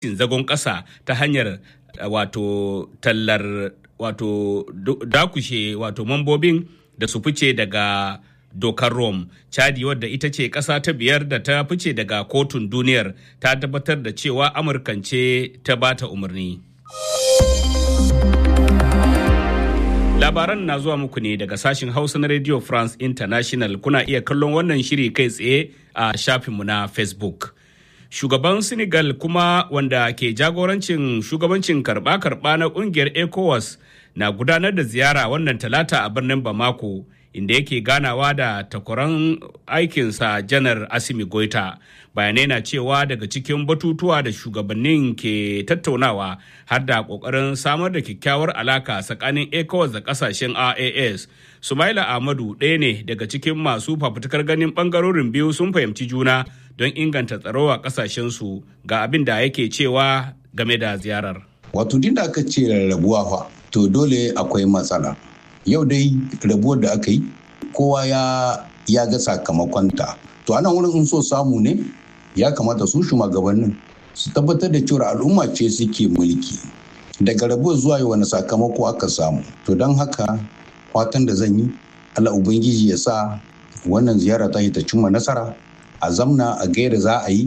zagon ƙasa ta hanyar wato tallar wato dakushe wato mambobin da su fice daga dokar Rome. Chadi wadda ita ce ƙasa ta biyar da ta fice daga kotun duniyar ta tabbatar da cewa Amurkan ce ta bata umarni. Labaran na zuwa muku ne daga sashen Hausa na Radio France International kuna iya kallon wannan shiri kai tsaye a shafinmu na Facebook. Shugaban Senegal kuma wanda ke jagorancin shugabancin karba-karba na kungiyar ECOWAS na gudanar da ziyara wannan talata a birnin Bamako. inda yake ganawa da takwaran aikinsa janar asimi goita bayanai na cewa daga cikin batutuwa da shugabannin ke tattaunawa har da kokarin samar da kyakkyawar alaka tsakanin ecowas da kasashen ras sumaila ahmadu ɗaya ne daga cikin masu fafutukar ganin bangarorin biyu sun fahimci juna don inganta tsaro a kasashensu ga abin da yake cewa game da ziyarar wato din da aka ce rarrabuwa fa to dole akwai matsala yau dai rabuwar da aka yi kowa ya ya ga sakamakonta to anan wurin in so samu ne ya kamata su shugabannin su tabbatar da cewa al'umma ce suke mulki daga rabuwar zuwa yi wani sakamako aka samu to don haka fatan da zan yi allah ubangiji ya sa wannan ziyara ta yi ta cimma nasara a zamna a gaira za a yi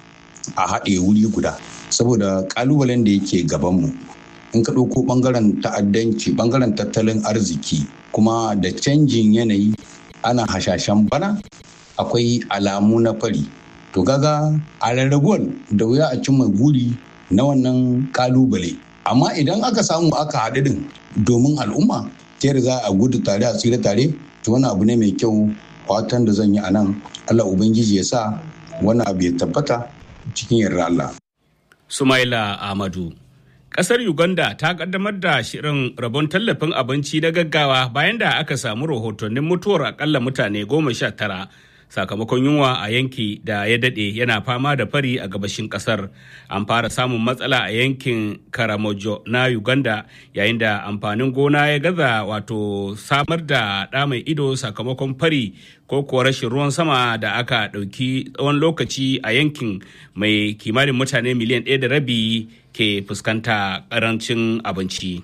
a haɗe wuri guda saboda ƙalubalen da yake gabanmu in ka ɗauko ɓangaren ta'addanci ɓangaren tattalin arziki kuma da canjin yanayi ana hashashen bana akwai alamu na fari to gaga a rarrabuwar da wuya a cimma guri na wannan ƙalubale amma idan aka samu aka haɗu din domin al'umma ta za a gudu tare a tsira tare to wani abu ne mai kyau fatan da zan yi a nan allah ubangiji ya sa wani abu ya tabbata cikin yarda allah sumaila ahmadu Kasar Uganda ta kaddamar da shirin rabon tallafin abinci na gaggawa bayan da aka samu rahotannin mutuwar akalla mutane goma sha tara sakamakon yunwa a yanki da ya dade yana fama da fari a gabashin kasar. An fara samun matsala a yankin Karamojo na Uganda yayin da amfanin gona ya gaza wato samar da ɗa mai ido sakamakon fari ko kuwa rashin ruwan sama da aka ɗauki tsawon lokaci a yankin mai kimanin mutane miliyan ɗaya da rabi ke fuskanta karancin abinci.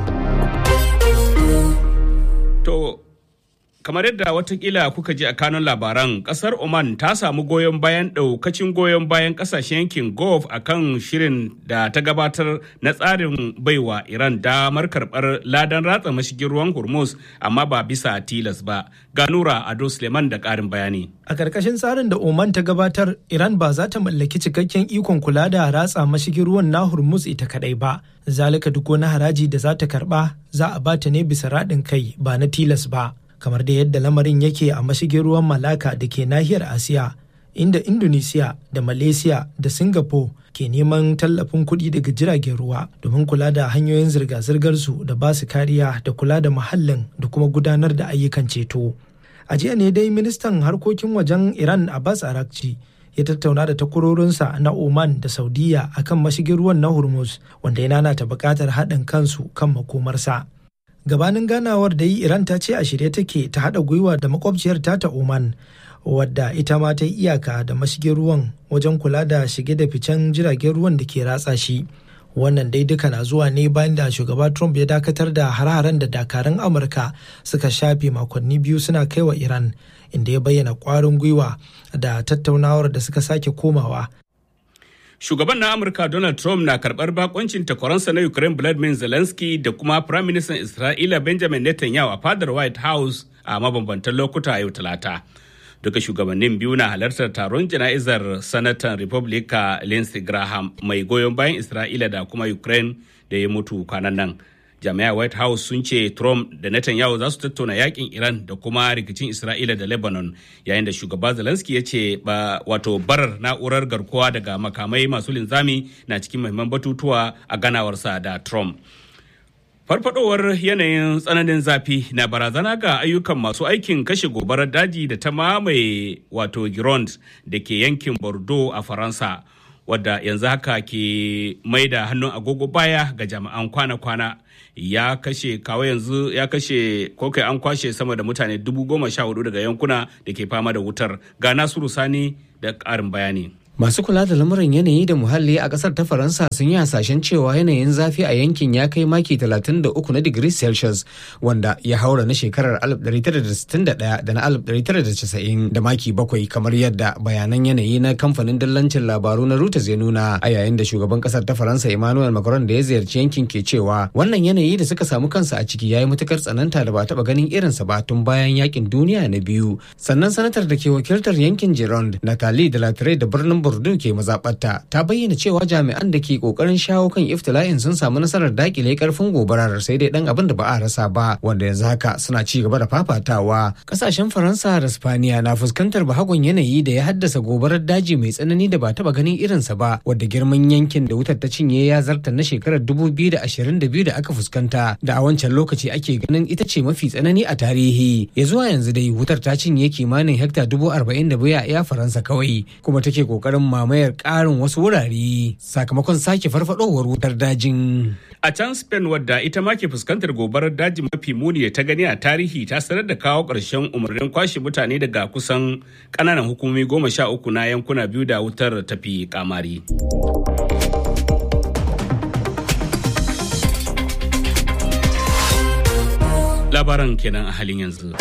To, kamar yadda watakila kuka ji a kanun labaran, kasar Oman ta samu goyon bayan ɗaukacin goyon bayan ƙasashen yankin Gulf a kan shirin da ta gabatar na tsarin baiwa Iran damar karɓar ladan ratsa mashigin ruwan Hormuz amma ba bisa tilas ba. Ganura Ado Suleiman da ƙarin bayani. A ƙarƙashin tsarin da Oman ta gabatar, Iran ba za ta mallaki cikakken ikon kula da ratsa mashigin ruwan na Hormuz ita kaɗai ba. Zalika duk wani haraji da za ta karɓa za a bata ne bisa raɗin kai ba na tilas ba. Kamar da yadda lamarin yake a mashigin ruwan Malaka da ke nahiyar Asiya, inda Indonesia da Malaysia da Singapore ke neman tallafin kuɗi daga jiragen ruwa domin kula da hanyoyin zirga-zirgar su da ba su kariya da kula da muhallin da kuma gudanar da ayyukan ceto. a jiya ne dai ministan harkokin wajen iran abbas arakci ya tattauna da takwarorinsa na oman da saudiya akan mashigin ruwan na hormuz wanda ya nanata buƙatar haɗin kansu kan makomarsa gabanin ganawar da yi iran ta ce a shirye take ta haɗa gwiwa da makwabciyar ta oman wadda ita ma ta yi iyaka da mashigin ruwan wajen kula da shige da ficen jiragen ruwan da ke ratsa shi wannan dai duka na zuwa ne bayan da shugaba trump ya dakatar da har-haren da dakarun amurka suka shafe makonni biyu suna kai wa iran inda ya bayyana kwarin gwiwa da tattaunawar da suka sake komawa shugaban na amurka donald trump na karbar bakoncin takwaransa na ukraine vladimir zelensky da kuma prime minister isra'ila benjamin netanyahu a fadar white house a mabambantan lokuta yau talata duka shugabannin biyu na halartar taron jana'izar sanatan republica lindsey graham mai goyon bayan isra'ila da kuma ukraine da ya mutu kwanan nan jami'a white house sun ce trump da netanyahu za su tattauna yakin iran da kuma rikicin isra'ila da lebanon yayin da shugaba zelensky ya ce ba wato barar na'urar garkuwa daga makamai masu linzami na cikin muhimman batutuwa a ganawarsa da trump farfadowar yanayin tsananin zafi na barazana ga ayyukan masu aikin kashe gobarar daji da ta mamaye wato gironde da ke yankin bordeaux a faransa wadda yanzu haka ke mai da hannun agogo baya ga jami'an kwana-kwana ya kashe kawo yanzu ya kashe ko kai an kwashe sama da mutane dubu goma sha hudu daga yankuna da ke fama da wutar ga nasiru sani da ƙarin bayani Masu kula da lamuran yanayi da muhalli a kasar ta Faransa sun yi hasashen cewa yanayin zafi a yankin ya kai maki 33 na digiri Celsius wanda ya haura na shekarar 1961 da na 1990 da maki bakwai kamar yadda bayanan yanayi na kamfanin dillancin labaru na Reuters ya nuna a yayin da shugaban kasar ta Faransa Emmanuel Macron da ya ziyarci yankin ke cewa wannan yanayi da suka samu kansa a ciki ya yi matukar tsananta da ba taba ganin irinsa ba tun bayan yakin duniya na biyu sannan sanatar da ke wakiltar yankin Gironde Nathalie Delattre da birnin Bordeaux ke mazaɓarta ta bayyana cewa jami'an da ke kokarin shawo kan iftila'in sun samu nasarar dakile karfin gobarar sai dai dan abin da ba a rasa ba wanda yanzu haka suna ci gaba da fafatawa kasashen Faransa da Spaniya na fuskantar bahagon yanayi da ya haddasa gobarar daji mai tsanani da ba taba ganin irinsa ba wadda girman yankin da wutar ta cinye ya zarta na shekarar 2022 da aka fuskanta da a wancan lokaci ake ganin ita ce mafi tsanani a tarihi ya zuwa yanzu dai wutar ta cinye kimanin hekta dubu arba'in da biyu a iya faransa kawai kuma take kokarin mamayar karin wasu wurare sakamakon sake farfadowar wutar dajin a can spain wadda ita ma ke fuskantar gobarar daji mafi muni da ta gani a tarihi ta sanar da kawo ƙarshen umarnin kwashe mutane daga kusan ƙananan hukumomi goma sha uku na yankuna biyu da wutar tafi kamari. labaran kenan a halin yanzu.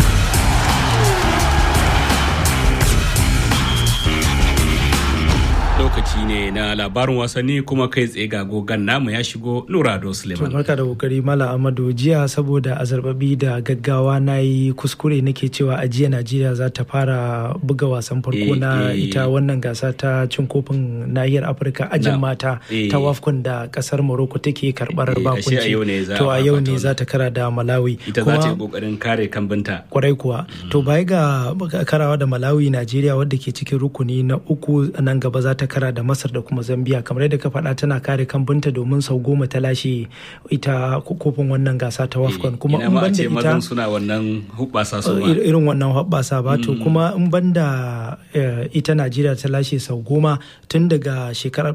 lokaci ne na labarin wasanni kuma kai tsaye ga gogan namu ya shigo nurado suleiman barka da kokari mala amadu jiya saboda azarbabi da gaggawa na yi kuskure nake cewa a jiya najeriya za ta fara buga wasan farko na ita wannan gasa ta cin kofin nahiyar afirka ajin mata ta wafkon da kasar morocco take karbar bakunci to a yau ne za ta kara da malawi ita za ta yi kokarin kare kambinta kwarai kuwa to baya ga karawa da malawi najeriya wadda ke cikin rukuni na uku nan gaba za ta kara da masar da kuma zambia kamar yadda ka faɗa tana kare kambunta domin sau goma ta lashe ita kofin wannan gasa ta wafcon kuma in ban da ita suna wannan hubbasa su irin wannan hubbasa ba to kuma in ban da ita najeriya ta lashe sau goma tun daga shekarar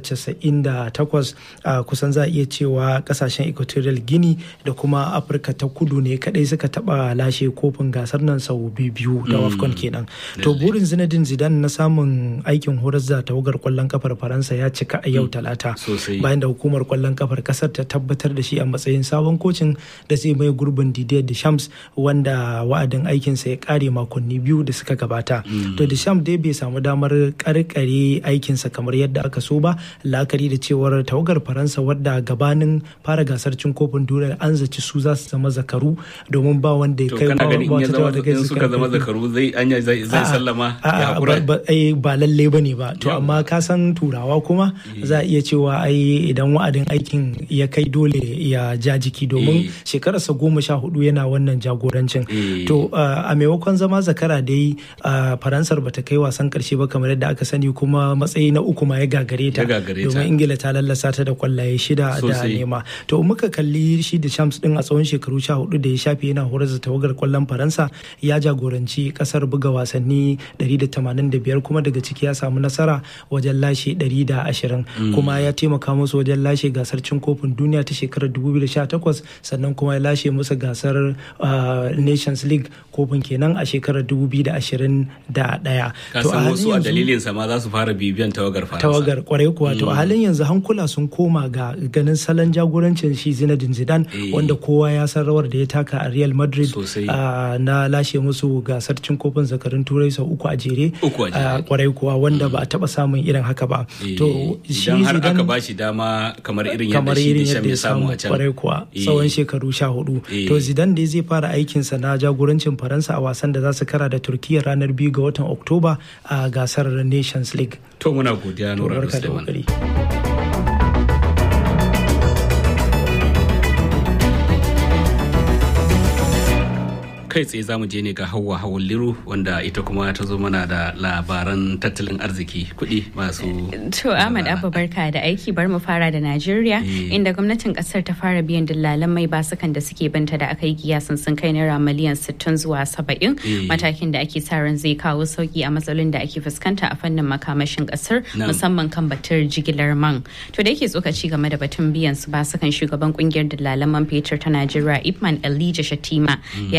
1998 kusan za a iya cewa kasashen equatorial guinea da kuma afirka ta kudu ne kadai suka taba lashe kofin gasar nan sau biyu da wafcon kenan to burin zinedine zidane na samun aikin horar da tawagar kwallon kafar faransa ya cika a yau talata bayan da hukumar kwallon kafar kasar ta tabbatar da shi a matsayin sabon kocin da zai mai gurbin didier deschamps wanda wa'adin aikinsa ya kare makonni biyu da suka gabata to deschamps dai bai samu damar karkare aikinsa kamar yadda aka so ba la'akari da cewar tawagar faransa wadda gabanin fara gasar cin kofin duniya an zaci su za su zama zakaru domin ba wanda ya kai ba suka zama zakaru zai anya zai sallama ba lalle bane ba to amma ka san turawa kuma za a iya cewa ai idan wa'adin aikin ya kai dole ya ja jiki domin shekararsa goma sha hudu yana wannan jagorancin to a maimakon zama zakara dai faransar bata kai wasan karshe ba kamar yadda aka sani kuma matsayi na uku ma ya gagare ta domin ingila ta lallasa ta da kwallaye shida da nema to muka kalli shi da shams din a tsawon shekaru sha hudu da ya shafe yana horar da tawagar kwallon faransa ya jagoranci kasar buga wasanni 185 kuma daga ciki ya samu nasara wajen lashe 120 kuma ya taimaka musu wajen lashe gasar cin kofin duniya ta shekarar 2018 sannan kuma ya lashe musu gasar nations league kofin kenan a shekarar 2021 to a wasu a dalilin sa ma za su fara bibiyan tawagar faransa tawagar kwarai kuwa to a halin yanzu hankula sun koma ga ganin salon jagorancin shi Zinedine Zidane wanda kowa ya san rawar da ya taka a Real Madrid na lashe musu gasar cin kofin zakarin turai sau uku a jere kwarai kuwa wanda ba a taba samun irin haka ba to shi har aka ba shi dama kamar irin yadda shi ya samu a can kwarai kuwa tsawon shekaru sha hudu to Zidane dai zai fara aikinsa na jagorancin Faransa a wasan da za su kara da Turkiyya ranar biyu ga watan Oktoba a gasar Nations League to muna godiya Nura Suleiman kai tsaye za mu je ne ga hawa hawan liru wanda ita kuma ta zo mana da labaran tattalin arziki kuɗi masu to ahmad abba barka da aiki bar mu fara da najeriya inda gwamnatin kasar ta fara biyan dillalan mai basukan da suke banta da aka yi kiyasin sun kai naira miliyan 60 zuwa 70 matakin da ake sa ran zai kawo sauki a matsalolin da ake fuskanta a fannin makamashin kasar musamman kan batar jigilar man to da yake tsokaci game da batun biyan su basukan shugaban kungiyar dillalan man fetur ta najeriya ipman elijah shatima ya ce ta na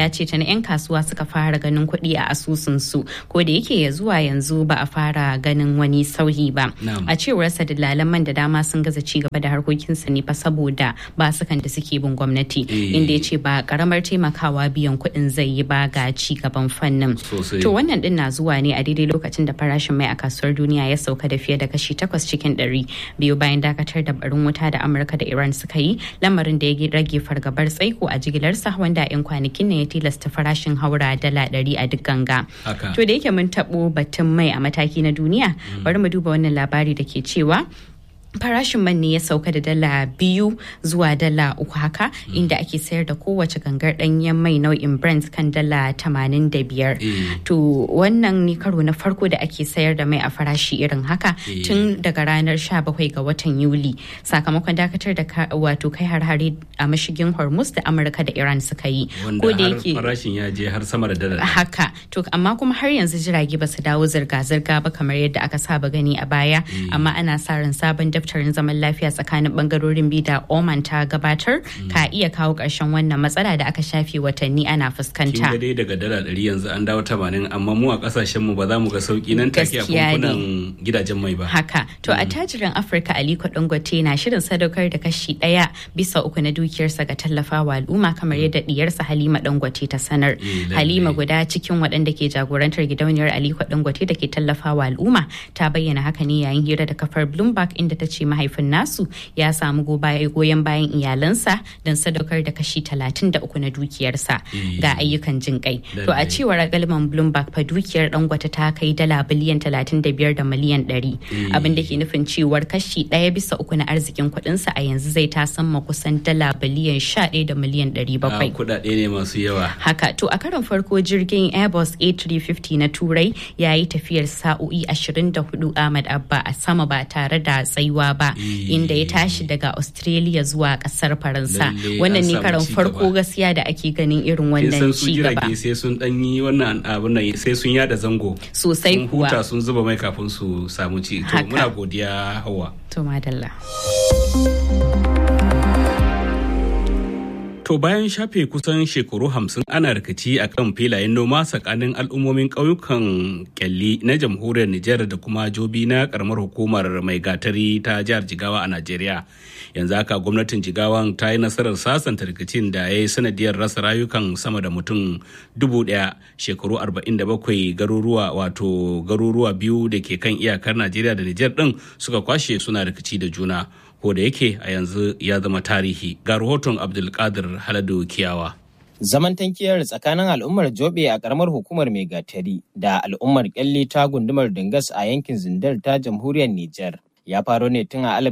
'yan kasuwa suka fara ganin kuɗi a asusunsu ko da yake ya zuwa yanzu ba a fara ganin wani sauyi ba a cewar sa dalalan man da dama sun gaza ci gaba da harkokinsa ne fa saboda basukan da suke bin gwamnati inda ya ce ba karamar taimakawa biyan kuɗin zai yi ba ga ci gaban fannin to wannan din na zuwa ne a daidai lokacin da farashin mai a kasuwar duniya ya sauka da fiye da kashi takwas cikin ɗari biyu bayan dakatar da barin wuta da amurka da iran suka yi lamarin da ya rage fargabar tsaiko a jigilarsa wanda 'yan kwanakin ne ya tilasta farashin haura dala ɗari a duk ganga to da yake mun taɓo batun mai a mataki na duniya bari mu duba wannan labari da ke cewa farashin man ne ya sauka da dala biyu zuwa dala uku haka inda ake sayar da kowace gangar danyen mai nau'in brent kan dala tamanin da biyar to wannan ne karo na farko da ake sayar da mai a farashi irin haka tun daga ranar 17 ga watan yuli sakamakon dakatar da wato kai har-hare a mashigin hormuz da amurka da iran suka yi ko da yake farashin ya je har sama da dala haka to amma kuma har yanzu jirage ba su dawo zirga-zirga ba kamar yadda aka saba gani a baya amma ana sa ran sabon daftarin zaman lafiya tsakanin bangarorin biyu da Oman ta gabatar ka iya kawo ƙarshen wannan matsala da aka shafe watanni ana fuskanta. Kin dai daga dala ɗari yanzu an dawo tamanin amma mu a ƙasashen mu ba za mu ga sauki nan take a kunkunan gidajen mai ba. Haka to a tajirin Afirka Aliko Dangote na shirin sadaukar da kashi ɗaya bisa uku na dukiyarsa ga tallafawa al'umma kamar yadda diyarsa Halima Dangote ta sanar. Halima guda cikin waɗanda ke jagorantar gidauniyar Aliko Dangote da ke tallafawa al'umma ta bayyana haka ne yayin hira da kafar Bloomberg inda ta ce mahaifin nasu ya samu goyon bayan iyalansa don sadaukar da kashi 33 na dukiyarsa ga ayyukan jin kai. To a cewar galman Bloomberg fa dukiyar dangwata ta kai dala biliyan 35 da miliyan 100 abin da ke nufin cewar kashi ɗaya bisa uku na arzikin kuɗinsa a yanzu zai ta sama kusan dala biliyan 11 da miliyan 700. Kuɗaɗe ne masu yawa. Haka to a karon farko jirgin Airbus A350 na Turai ya yi tafiyar sa'o'i 24 Ahmad Abba a sama ba tare da tsayuwa ba inda ya tashi daga australia zuwa kasar faransa wannan ne karan farko gaskiya da ake ganin irin wannan ci gaba sai sun dan yi wannan abin nan sai sun yada zango sosai kuwa huta sun zuba mai kafin su samu ci to muna godiya hawa to madalla To bayan shafe kusan shekaru hamsin ana rikici a kan filayen noma tsakanin al'ummomin ƙauyukan kyalli na jamhuriyar Nijar da kuma jobi na karamar hukumar mai gatari ta jihar Jigawa a Najeriya. Yanzu haka gwamnatin Jigawan ta yi nasarar sasanta rikicin da ya yi sanadiyar rasa rayukan sama da mutum dubu ɗaya shekaru arba'in da bakwai garuruwa wato garuruwa biyu da ke kan iyakar Najeriya da Nijar ɗin suka kwashe suna rikici da juna. ko da yake a yanzu ya zama tarihi ga rahoton abdulkadir haladu kiyawa zaman tankiyar tsakanin al'ummar jobe a karamar hukumar megatari da al'ummar kyalle ta gundumar dingas a yankin zindar ta jamhuriyar niger ya faro ne tun a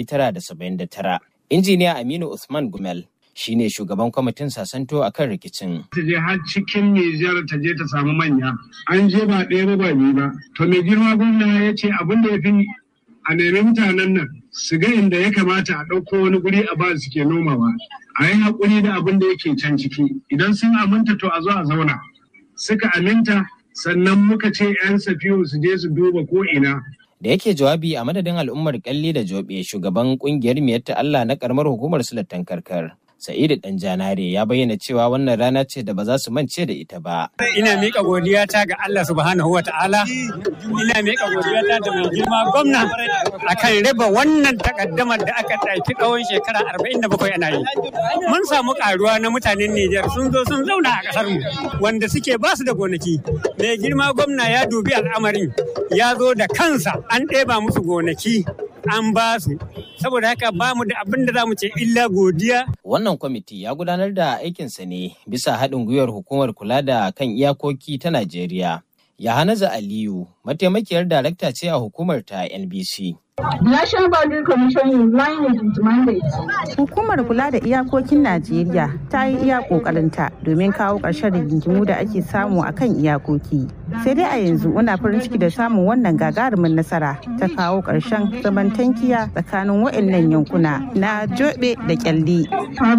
1979 injiniya aminu usman gumel shine shugaban kwamitin sasanto a kan rikicin. Ta je har cikin Nijar ta je ta samu manya. An je ba ɗaya ba ba biyu ba. To mai girma gwamna ya ce abin da ya fi a nemi mutanen nan su ga inda ya kamata a ɗauko wani guri a ba su ke nomawa a yi haƙuri da abin da yake can ciki idan sun aminta to a zo a zauna suka aminta sannan muka ce 'yan safiyu su je su duba ko ina da yake jawabi a madadin al'ummar kalli da jobe shugaban kungiyar miyar ta Allah na karamar hukumar sulatan karkar Sa'idu Dan Janare ya bayyana cewa wannan rana ce da ba za su mance da ita ba. Ina miƙa godiyata ga Allah subhanahu wa ta'ala, ina miƙa godiyata da mai girma gwamna akan raba wannan takaddamar da aka ɗauki tsawon shekara arba'in da bakwai ana yi. Mun samu ƙaruwa na mutanen Nijar sun zo sun zauna a ƙasar mu wanda suke ba su da gonaki. Mai girma gwamna ya dubi al'amarin ya zo da kansa an ɗeba musu gonaki an ba su saboda haka ba mu da abin da za mu ce illa godiya. Wannan kwamiti ya gudanar da aikinsa ne bisa haɗin gwiwar hukumar kula da kan iyakoki ta Najeriya. Yahanaza Aliyu, mataimakiyar darakta ce a hukumar ta NBC. The National Boundary Commission is line with its mandate. Hukumar kula da iyakokin Najeriya ta yi iya kokarinta domin kawo ƙarshen rigingimu da ake samu a kan iyakoki. Sai dai a yanzu muna farin ciki da samun wannan gagarumin nasara ta kawo ƙarshen zaman tankiya tsakanin waɗannan yankuna na Jobe da Kyalli.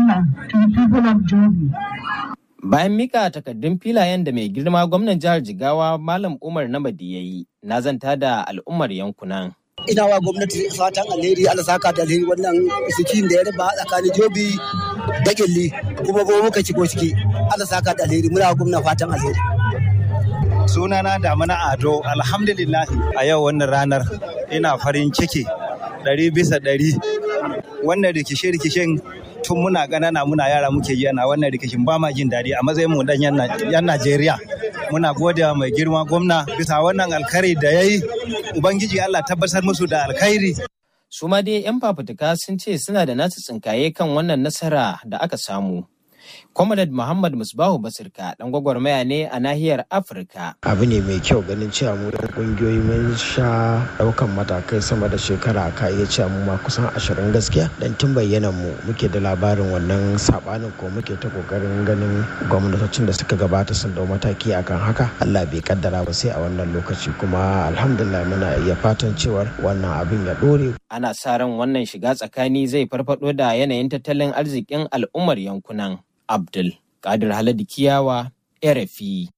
Bayan mika takardun filayen da mai girma gwamnan jihar Jigawa Malam Umar Namadi ya yi, na zanta da al'ummar yankunan. ina wa gwamnati fatan alheri Allah saka da alheri wannan sikin da ya raba tsakanin jobi da gilli kuma ba muka shigo ciki Allah saka da alheri muna gwamnati fatan alheri sunana damana ado alhamdulillah a yau wannan ranar ina farin ciki ɗari bisa ɗari wannan rikice-rikicen tun muna ganana muna yara muke yi ana wannan rikicin ba ma jin daɗi a matsayin mu dan yan Najeriya muna gode mai girma gwamna bisa wannan alkhairi da yayi ubangiji Allah tabbatar musu da alkhairi su ma dai 'yan fafutuka sun ce suna da nasu tsinkaye kan wannan nasara da aka samu Comrade Muhammad Musbahu Basirka dan gwagwarmaya ne a nahiyar Afirka. Abu ne mai kyau ganin cewa mu dan kungiyoyi mun sha daukan matakai sama da shekara ka iya cewa mu ma kusan ashirin gaskiya dan tun bayyana mu muke da labarin wannan sabanin ko muke ta kokarin ganin gwamnatocin da suka gabata sun dau mataki akan haka Allah bai kaddara ba sai a wannan lokaci kuma alhamdulillah muna iya fatan cewar wannan abin ya dore. Ana sa ran wannan shiga tsakani zai farfado da yanayin tattalin arzikin al'ummar yankunan. Abdul Kadir Haladu Kiyawa, RFI.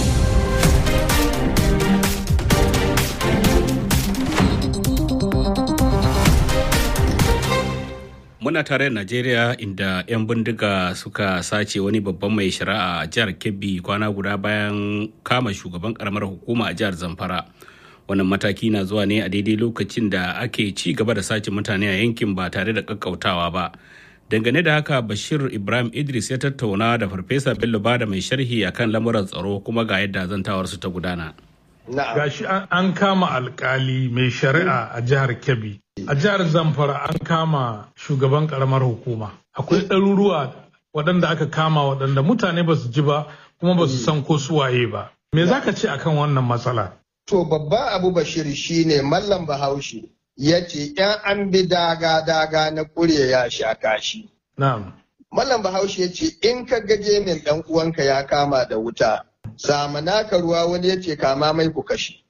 Muna tare da Najeriya inda 'yan bindiga suka sace wani babban mai shari'a a jihar Kebbi kwana guda bayan kama shugaban karamar hukuma a jihar Zamfara. Wannan mataki na zuwa ne a daidai lokacin da ake ci gaba da sace mutane a yankin ba tare da kakkautawa ba. dangane da haka bashir ibrahim idris ya tattauna da farfesa bello bada mai sharhi akan lamuran tsaro kuma ga yadda zantawarsu ta gudana gashi an kama alkali mai shari'a a jihar kebbi a jihar zamfara an kama shugaban karamar hukuma akwai ɗaruruwa waɗanda aka kama waɗanda mutane ba su ji ba kuma ba su san ko suwaye ba me za ka ce akan wannan matsala to babban abu bashir shine mallam bahaushe ya ce ‘yan an bi daga-daga na ƙurye ya sha kashi. Mallam Bahaushe ya ce in ka gaje min ɗan uwanka ya kama da wuta, sama naka ruwa wani ya ce kama mai ku kashi.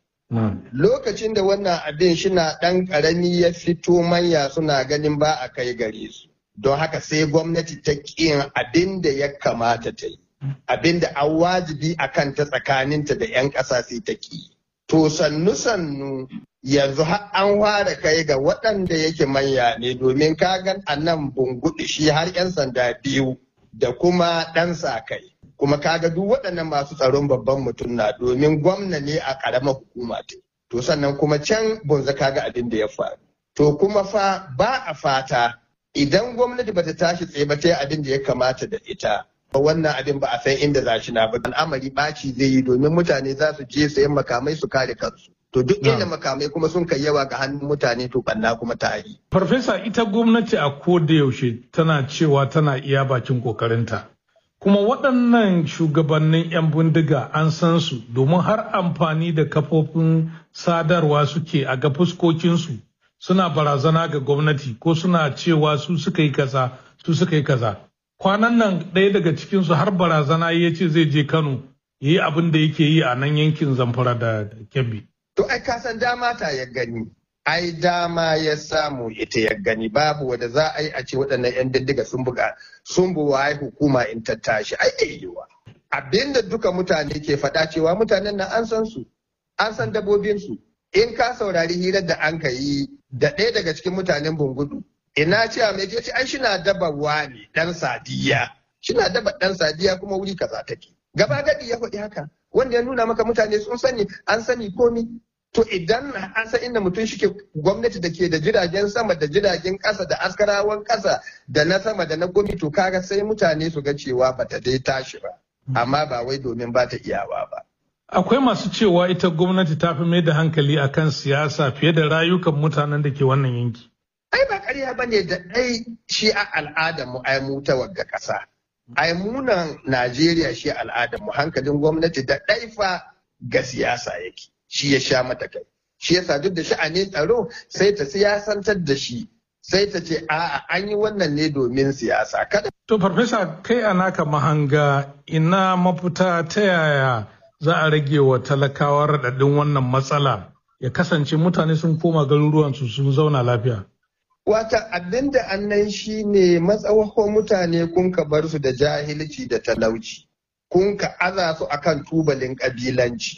Lokacin da wannan abin shina ɗan ƙarami ya fito manya suna ganin ba a kai gare su. Don haka sai gwamnati ta ƙin abin da ya kamata ta yi. Abin da an wajibi a kanta tsakaninta da 'yan ƙasa sai ta ƙi. To sannu-sannu yanzu har an fara kai ga waɗanda yake manya ne domin kagan a nan bunguɗi shi har 'yan sanda biyu da kuma ɗan sa kai. Kuma kaga duk waɗannan masu tsaron babban mutum na domin gwamna ne a ƙaramar hukuma ta. To sannan kuma can bunza kaga abin da ya faru. To kuma fa ba a fata idan gwamnati bata tashi tsaye ba ta yi abin da ya kamata da ita. wannan abin ba a san inda za shi na ba al'amari ɓaci zai yi domin mutane za su je sayan makamai su kare kansu to duk inda makamai kuma sun kai yawa ga hannun mutane to banna kuma ta yi. farfesa ita gwamnati a koda yaushe tana cewa tana iya bakin kokarinta kuma waɗannan shugabannin 'yan bindiga an san su domin har amfani da kafofin sadarwa suke a ga fuskokinsu suna barazana ga gwamnati ko suna cewa su suka yi kaza su suka yi kaza kwanan nan ɗaya daga cikinsu har barazana ya ce zai je Kano ya yi abin da yake yi a nan yankin Zamfara da Kebbi. To ai ka san dama ta ya gani. Ai dama ya samu ita ya gani babu wanda za a yi a ce waɗannan 'yan diddiga sun buga sun buwa hukuma in ta tashi ai yiwa. Abinda duka mutane ke faɗa cewa mutanen nan an san su an san dabobinsu in ka saurari hirar da an ka yi da ɗaya daga cikin mutanen bungudu ina ce a mai ce ai shina daba wani dan sadiya shina daba dan sadiya kuma wuri kaza take gaba gadi ya faɗi haka wanda ya nuna maka mutane sun sani an sani komi to idan an san inda mutum shike gwamnati da ke da jiragen sama da jiragen ƙasa da askarawan ƙasa da na sama da na gomi to kaga sai mutane su ga cewa bata dai tashi ba amma ba wai domin ba ta iyawa ba akwai masu cewa ita gwamnati ta fi mai da hankali akan siyasa fiye da rayukan mutanen da ke wannan yanki ai ba ƙarya ba ne da ɗai shi a al'adar mu ai mu ta wagga ƙasa ai munan Najeriya shi al'adar mu hankalin gwamnati da ɗai fa ga siyasa yake shi ya sha mata kai shi yasa duk da sha'anin tsaro sai ta siyasantar da shi sai ta ce a'a an yi wannan ne domin siyasa kada to farfesa kai a naka mahanga ina mafita ta yaya za a rage wa talakawa raɗaɗin wannan matsala ya kasance mutane sun koma garuruwansu sun zauna lafiya Wata abin da annan shi ne matsawakon mutane kun ka bar su da jahilci da talauci, kun ka aza su akan tubalin ƙabilanci.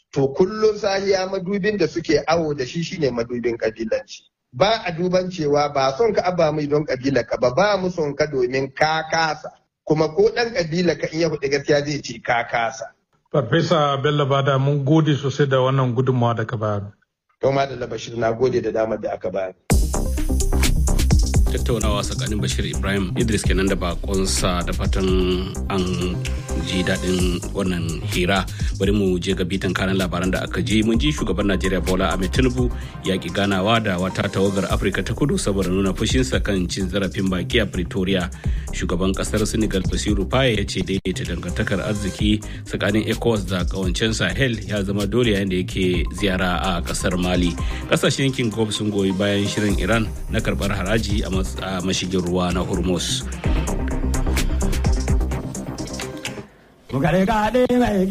to kullum sahiya madubin da suke awo da shi shine madubin kabilanci ba a duban cewa ba son ka aba mai don kabila ka ba ba mu son ka domin ka kasa kuma ko dan kabila ka in ya hudu gaskiya zai ce ka kasa Farfesa Bello Bada mun gode sosai da wannan gudunmawa da ka bayar. to ma da labashir na gode da damar da aka bayar tattaunawa tsakanin bashir ibrahim idris kenan da bakonsa da fatan an ji daɗin wannan hira bari mu je ga bitan kanan labaran da aka ji mun ji shugaban najeriya bola ahmed tinubu ya ki ganawa da wata tawagar afirka ta kudu saboda nuna fushinsa kan cin zarafin baki a pretoria shugaban kasar senegal basiru faye ya ce daidaita dangantakar arziki tsakanin ecowas da kawancen sahel ya zama dole yayin da yake ziyara a kasar mali kasashen yankin gulf sun goyi bayan shirin iran na karbar haraji a mashigin ruwa na hormuz